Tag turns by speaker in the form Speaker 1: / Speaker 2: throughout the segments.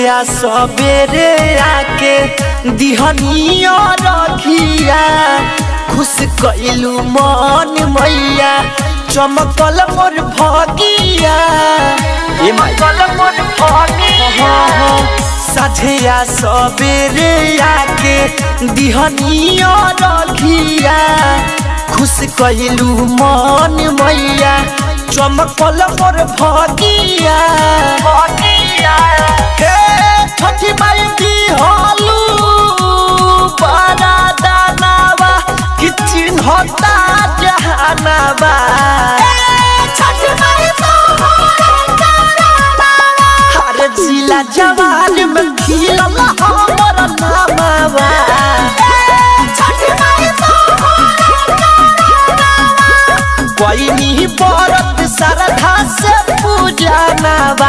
Speaker 1: साझिया सबेरे आके दिहनिया रखिया खुश कैलू मन मैया चमकल मोर भगिया ए चमकल मोर भगिया साझिया सबेरे आके दिहनिया रखिया खुश कैलू मन मैया चमकल मोर भगिया भगिया हे छठी माई दी हालू बड़ा दानावा कि चिन्हता जहानावा हर जिला जवान में खिलल हमर नामावा कोई नहीं परत श्रद्धा से पूजा नवा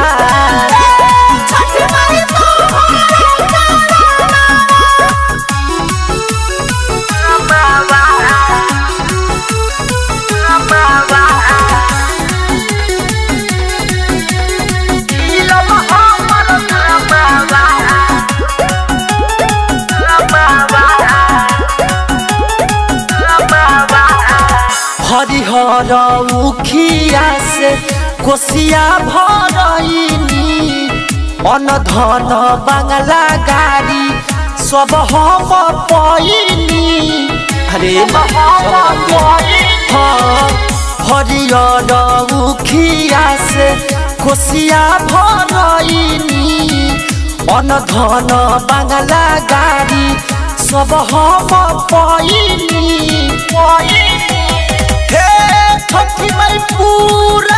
Speaker 1: हरिहर उखिया से कोसिया भरइनी अन धन बांगला गाड़ी सब हम पैनी अरे हाँ हरियर उखिया से कोसिया भरइनी अन धन बांगला गाड़ी सब हम पैनी हे छठी माई पूरा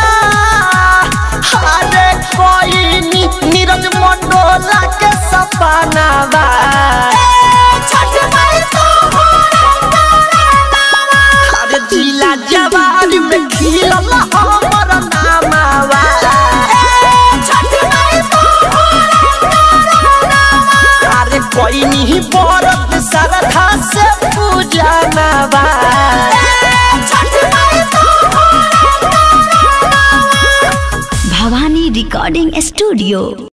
Speaker 1: हारे कोई नीरज मंडोला के सपनावा अरे जिला जवान में खिलल हमर नामावा अरे कोई नहीं बरत श्रद्धा से पूजा नवा
Speaker 2: भवानी रिकॉर्डिंग स्टूडियो